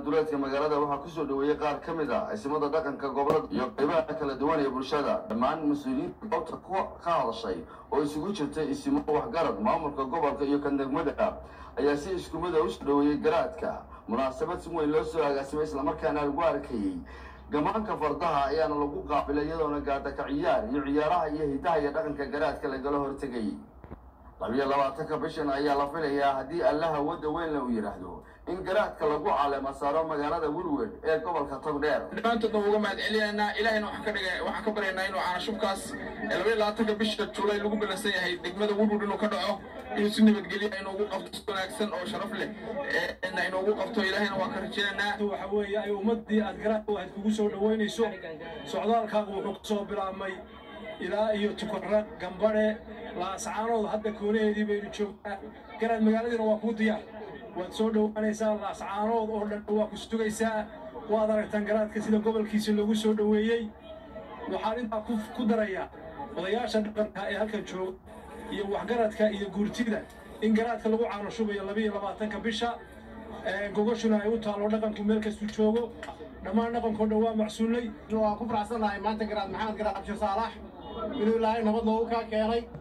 duleedka magaalada waxaa kusoo dhoweeyey qaar ka mid a cisimada dhaqanka gobolada iyo qaybaha kala duwan ee bulshada dhammaan mas-uuliyiinta goobta ka hadashay oo isugu jirtay isimo waxgarad maamulka gobolka iyo kan degmada ayaa si iskumida usoo dhoweeyey garaadka munaasabad si weyn loo soo agaasimay islamarkaana lagu arkayey gamaanka fardaha ayaana lagu qaabilay iyadoona gaadaka ciyaar iyo ciyaaraha iyo hidaha iyo dhaqanka garaadka lagala hortegay labiyo labaatanka bishan ayaa la filayaa haddii allaha wadda weyn la u yidhaahdo in garaadka lagu caleema saaro magaalada welwed ee gobolka togdheer dhammaantoodna uga mahad celinaynaa ilaahayna waxaan ka dhiga waxaan ka baryaynaa inuu caanashubkaas labayo labaatanka bisha juulay lagu bilansan yahay degmada welwed inuu ka dhaco inuu si nabadgelya inoogu qabto si wanaagsan oo sharaf leh inoogu qabto ilaahayna waan ka rajaynaynaa waxa weeye ay ummaddii aad garaadka waxaad kugu soo dhoweynayso socdaalkaagu wuxuu ka soo bilaabmay ilaa iyo tukarra gambadhe laascaanood hadda koonaheedii baynu joognaa garaad magaaladiina waa kuu diyaar waad soo dhowaanaysaa laascaanood oo dhan waa ku sugaysaa waad aragtaan garaadka sida gobolkiisa loogu soo dhoweeyey waxaan intaa ku darayaa odayaasha dhaqanka ee halkan jooga iyo waxgaradka iyo guurtida in garaadka lagu caanoshubayo labiiyo labaatanka bisha gogoshuna ay u taalo dhaqanku meel kastuu joogo dhammaan dhaqankoo dhan waa macsuulay waan ku faraxsannahay maanta garaad maxamed garaad cabshir saalax inuu ilaahay nabad noogu kaa keenay